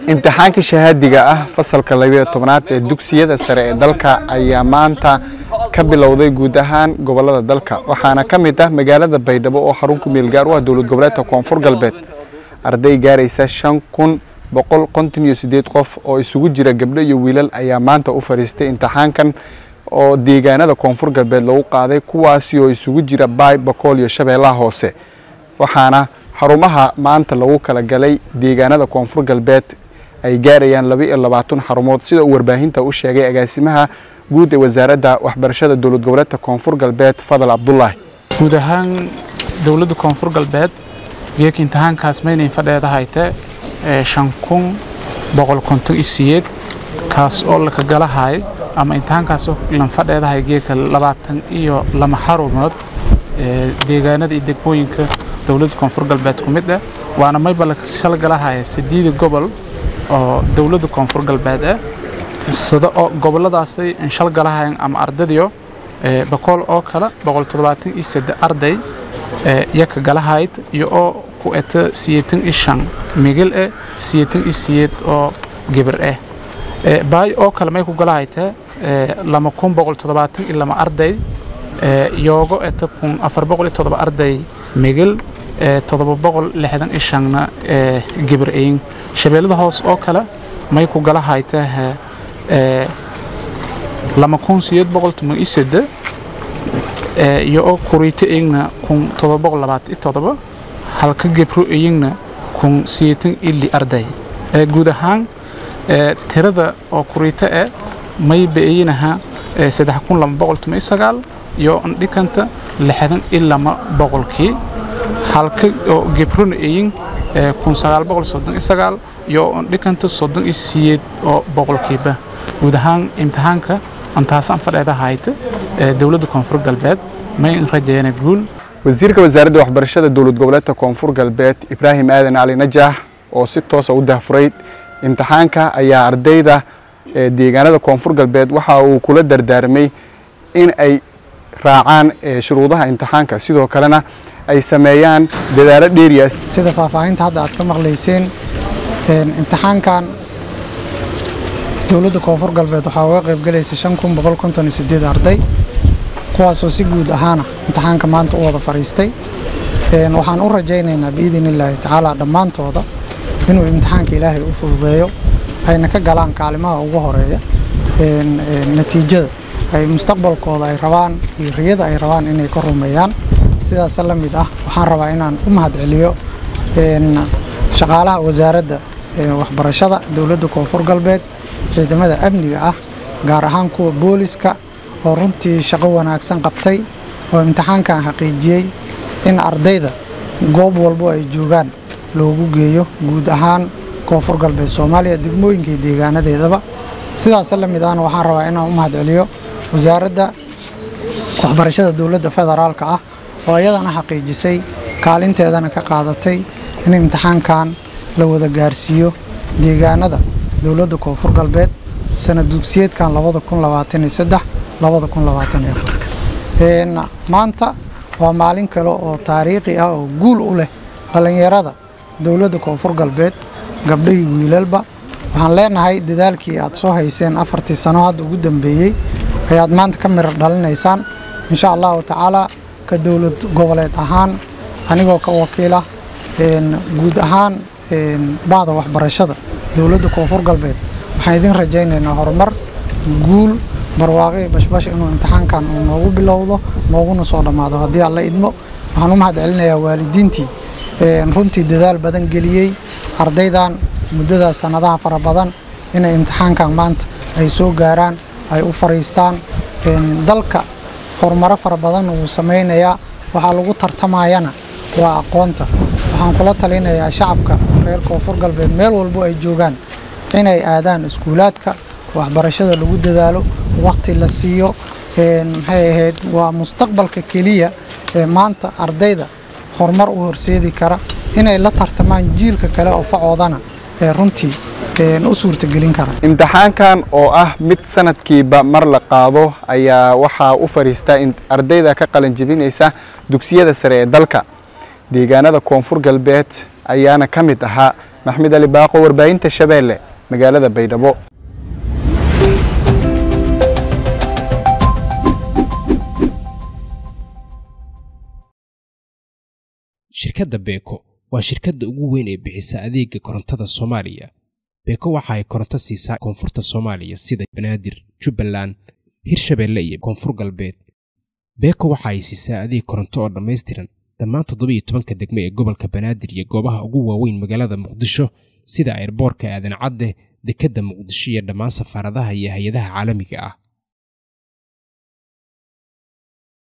imtixaanka shahaadiga ah fasalka labiyo tobnaad ee dugsiyada sare ee dalka ayaa maanta ka bilowday guud ahaan gobolada dalka waxaana ka mid ah magaalada baydhabo oo xarun ku meel gaar u ah dowlad goboleedka koonfur galbeed arday gaaraysa shan kun boqol konton iyo sideed qof oo isugu jira gabdho iyo wiilal ayaa maanta u fadhiistay imtixaankan oo deegaanada koonfur galbeed lagu qaaday kuwaasi oo isugu jira baay bakool iyo shabeellaha hoose waxaana xarumaha maanta lagu kala galay deegaanada koonfur galbeed ay gaarayaan laba iyo labaatan xarumood sida uu warbaahinta u sheegay agaasimaha guud ee wasaaradda waxbarashada dowlad goboleedka koonfur galbeed fadal cabdulaahi guud ahaan dowladda koonfur galbeed geeka imtixaankaas maynayn fadheeda hayte shan kun boqol konton iyo siyeed kaas oo laka galahay ama imtixaankaasoo lan fadheedahay geeka labaatan iyo lama xarumood deegaanada iyo degmooyinka dowladda koonfur galbeed ku mid ah waana mayba laka shalgalahaya sideeda gobol oo dowladda koonfur galbeed ah sida oo goboladaasay shalgalahayan ama ardadiyo bakool oo kale boqol toddobaatan iyo saddex arday yaka galahayd iyo oo ku eta siyeetan iyo shan migil eh siyeetan iyo siyeed oo gebar ah baay oo kale may ku galahayta lama kun boqol toddobaatan iyo lama arday yoogo eta kun afar boqol iyo toddoba arday migil toddoba boqol lixdan iyo shanna gebar ayin shabeellada hoos oo kale may ku galahayta lama kun siyeed boqol toban iyo sedde iyo oo kuriito iyagna kun toddoba boqol labaatan iyo toddoba halka gebro iyagna kun siyeetan iyo li arday guud ahaan tirada oo kuriito eh may ba-eyinaha saddex kun laba boqol toban iyo sagaal iyo dhikanta lixdan iyo lama boqolkii halka oo gebrona eyin kun sagaal boqol soddon iyo sagaal iyo dhikanta soddon iyo siyeed oo boqolkiiba guud ahaan imtixaanka antaasaan fadheeda hayta dowladda koonfur galbeed may rajayana guul wasiirka wasaaradda waxbarashada dowlad goboleedka koonfur galbeed ibraahim aadan cali najaax oo si toosa u dahfuray imtixaanka ayaa ardayda deegaanada koonfur galbeed waxa uu kula dardaarmay in ay raacaan shuruudaha imtixaanka sidoo kalena ay sameeyaan dadaalo dheeriya sida faahfaahinta hadda aad ka maqlayseen imtixaankan dowladda koonfur galbeed waxaa uga qayb galaysa shan kun boqol konton iyo sideed arday kuwaasoo si guud ahaana imtixaanka maanta u wada fadhiistay waxaan u rajaynaynaa biidin illaahi tacaala dhammaantooda inuu imtixaanka ilaahay u fududeeyo ayna ka galaan kaalimaha ugu horeeya natiijada ay mustaqbalkooda ay rabaan iyo riyada ay rabaan inay ka rumeeyaan sidaas la mid ah waxaan rabaa inaan u mahadceliyo shaqaalaha wasaaradda waxbarashada dowladda koonfur galbeed ciidamada amniga ah gaar ahaan kuwa booliska oo runtii shaqo wanaagsan qabtay oo imtixaankan xaqiijiyey in ardayda goob walbo ay joogaan loogu geeyo guud ahaan koonfur galbeed soomaaliya degmooyinka iyo deegaanadeedaba sidaas la mid ahna waxaan rabaa inaan u mahadceliyo wasaaradda waxbarashada dowladda federaalka ah oo iyadana xaqiijisay kaalinteedana ka qaadatay in imtixaankan la wada gaarsiiyo deegaanada dowladda koonfur galbeed sanad dugsiyeedkan maanta waa maalin kale oo taariikhi ah oo guul u leh dhallinyarada dowladda koonfur galbeed gabdhahii wiilalba waxaan leenahay dadaalkii aad soo hayseen afartii sano hadda ugu dambeeyey ayaad maanta ka mirar dhalinaysaan insha allahu tacaala ka dowlad goboleed ahaan anigoo ka wakiila guud ahaan bahda waxbarashada dowladda koonfur galbeed waxaan idin rajaynaynaa horumar guul barwaaqi bashbash inuu imtixaankan uu noogu bilowdo nooguna soo dhammaado haddii alla idmo waxaan u mahad celinayaa waalidiintii runtii dadaal badan geliyey ardaydan muddadaas sannadaha fara badan inay imtixaankan maanta ay soo gaaraan ay u fariistaan dalka horumaro fara badan wuu samaynayaa waxaa lagu tartamayana waa aqoonta waxaan kula talinayaa shacabka reer koonfur galbeed meel walbo ay joogaan inay aadaan iskuulaadka waxbarashada lagu dadaalo wakhti la siiyo maxay ahayd waa mustaqbalka keliya ee maanta ardayda horumar u horseedi kara inay la tartamaan jiilka kale oo facoodana ee runtii u suurtagelin kara imtixaankan oo ah mid sanadkiiba mar la qaado ayaa waxaa u fadhiistaa ardayda ka qalin jebinaysa dugsiyada sare ee dalka deegaanada koonfur galbeed ayaana ka mid ahaa maxmed ali baaqo warbaahinta shabeelle magaalada baydhabo shirkadda beeko waa shirkadda ugu weyn ee bixisa adeega korontada soomaaliya beeko waxa ay koronto siisaa koonfurta soomaaliya sida banaadir jubbaland hirshabeelle iyo koonfur galbeed beeko waxa ay siisaa adeeg koronto oo dhammaystiran dhammaan toddobiiyo tobanka degme ee gobolka banaadir iyo goobaha ugu waaweyn magaalada muqdisho sida airboorka aadan cadde dekedda muqdisho iyo dhammaan safaaradaha iyo hay-adaha caalamiga ah